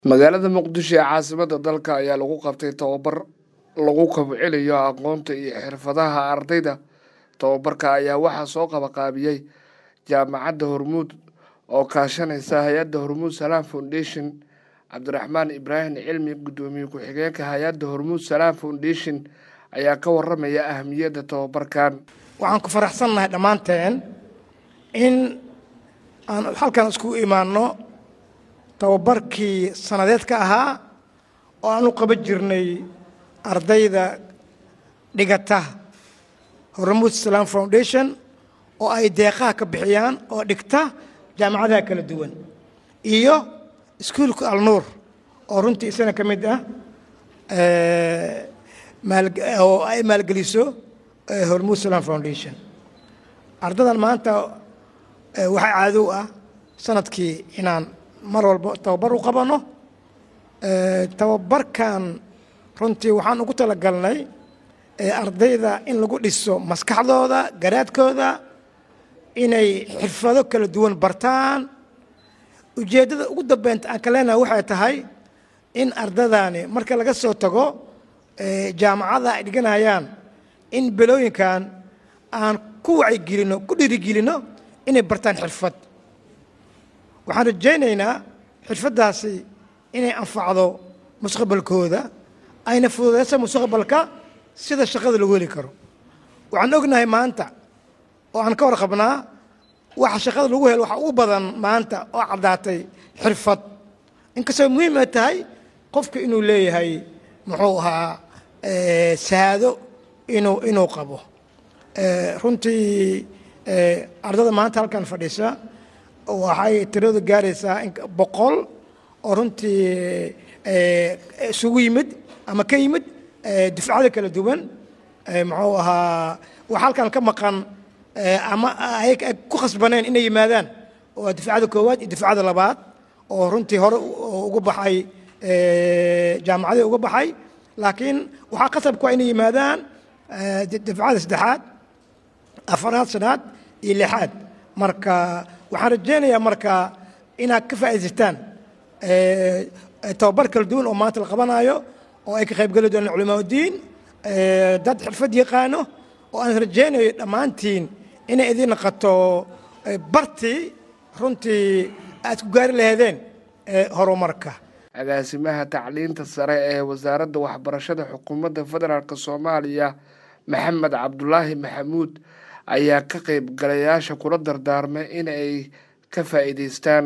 magaalada muqdisho ee caasimada dalka ayaa lagu qabtay tababar lagu kobcinayo aqoonta iyo xirfadaha ardayda tababarka ayaa waxaa soo qabaqaabiyey jaamacadda hormuud oo kaashanaysa hay-adda hormuud salaam foundation cabdiraxmaan ibraahim cilmi guddoomiye ku-xigeenka hay-adda hormuud salaam foundation ayaa ka waramaya ahamiyadda tababarkan waxaan ku faraxsannahay dhammaanteen in aan halkan iskugu imaanno tababarkii sannadeedka ahaa oo aan u qaban jirnay ardayda dhigata hormuud salaam foundation oo ay deeqaha ka bixiyaan oo dhigta jaamacadaha kala duwan iyo iskuulka alnuur oo runtii isana ka mid ah oo ay maalgeliso hormuud salaam foundation ardadan maanta waxaa caadow ah sanadkii inaan mar walba tababar u qabanno tababarkan runtii waxaan ugu talagalnay ardayda in lagu dhiso maskaxdooda garaadkooda inay xirfado kala duwan bartaan ujeeddada ugu dambeynta aan ka leenahay waxay tahay in ardadani marka laga soo tago jaamacada ay dhiganayaan in belooyinkan aan ku wacyigelinno ku dhirigelinno inay bartaan xirfad waxaan rajaynaynaa xirfaddaasi inay anfacdo mustaqbalkooda ayna fududaysa mustaqbalka sida shaqada lagu heli karo waxaan ognahay maanta oo aan ka warqabnaa waxa shaqada lagu helo waxa ugu badan maanta oo caddaatay xirfad inkastoo muhiim ay tahay qofka inuu leeyahay muxuu ahaa saado inuu inuu qabo runtii ardada maanta halkan fadhisa waxay tiradu gaaraysaa boqol oo runtii isugu yimid ama ka yimid dufcada kala duwan muxuu ahaa wax halkan ka maqan ama ay ku khasbaneen inay yimaadaan waa dufcada koowaad iyo dufcada labaad oo runtii hore uga baxay jaamacadii uga baxay laakiin waxaa qasabku waa inay yimaadaan dufcada saddexaad afaraad shanaad iyo lixaad marka waxaan rajaynayaa marka inaad ka faa'idaystaan tababar kala duwan oo maanta la qabanayo oo ay ka qaybgeli doonaan culimaaudiin dad xirfad yaqaano oo aan rajaynayo dhammaantiin inay idin naqato bartii runtii aad ku gaari laheedeen horumarka agaasimaha tacliinta sare ee wasaaradda waxbarashada xukuumadda federaalk soomaaliya maxamed cabdulaahi maxamuud ayaa ka qaybgalayaasha kula dardaarmay in ay ka faa'iidaystaan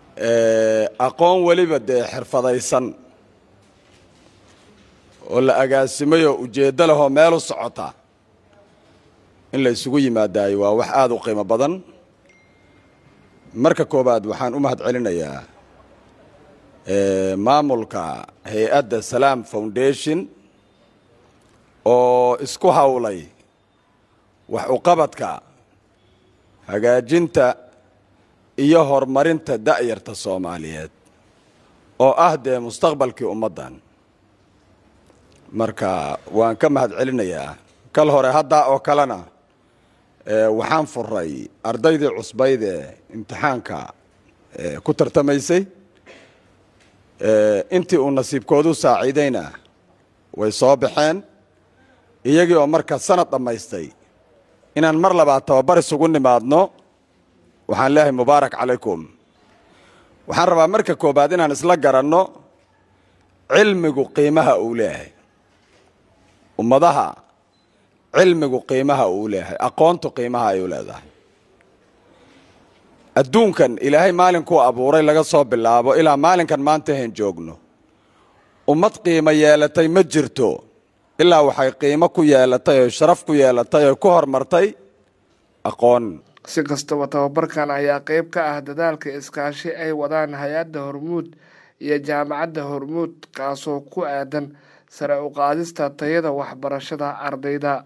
aqoon weliba dee xirfadaysan oo la agaasimayoo ujeeddo lehoo meel u socota in la isugu yimaadaayo waa wax aada u qiimo badan marka koowaad waxaan u mahad celinayaa maamulka hay-adda salaam foundation oo isku hawlay wax uqabadka hagaajinta iyo horumarinta da'yarta soomaaliyeed oo ah dee mustaqbalkii ummaddan marka waan ka mahad celinayaa kal hore haddaa oo kalena waxaan furay ardaydii cusbayd ee imtixaanka ku tartamaysay intii uu nasiibkoodu saaciidayna way soo baxeen iyagii oo marka sanad dhammaystay inaan mar labaad tababar isugu nimaadno waxaan leeyahay mubaarak calaykum waxaan rabaa marka koobaad inaan isla garanno cilmigu qiimaha uu leeyahay ummadaha cilmigu qiimaha uu leeyahay aqoontu qiimaha ay u leedahay adduunkan ilaahay maalinkuu abuuray laga soo bilaabo ilaa maalinkan maanta hayn joogno ummad qiimo yeelatay ma jirto ilaa waxay qiimo ku yeelatay oo sharaf ku yeelatay oo ku hormartay aqoon si kastaba tababarkan ayaa qayb ka ah dadaalka iskaashi ay wadaan hay-adda hormuud iyo jaamacadda hormuud kaasoo ku aadan sare u qaadista tayada waxbarashada ardayda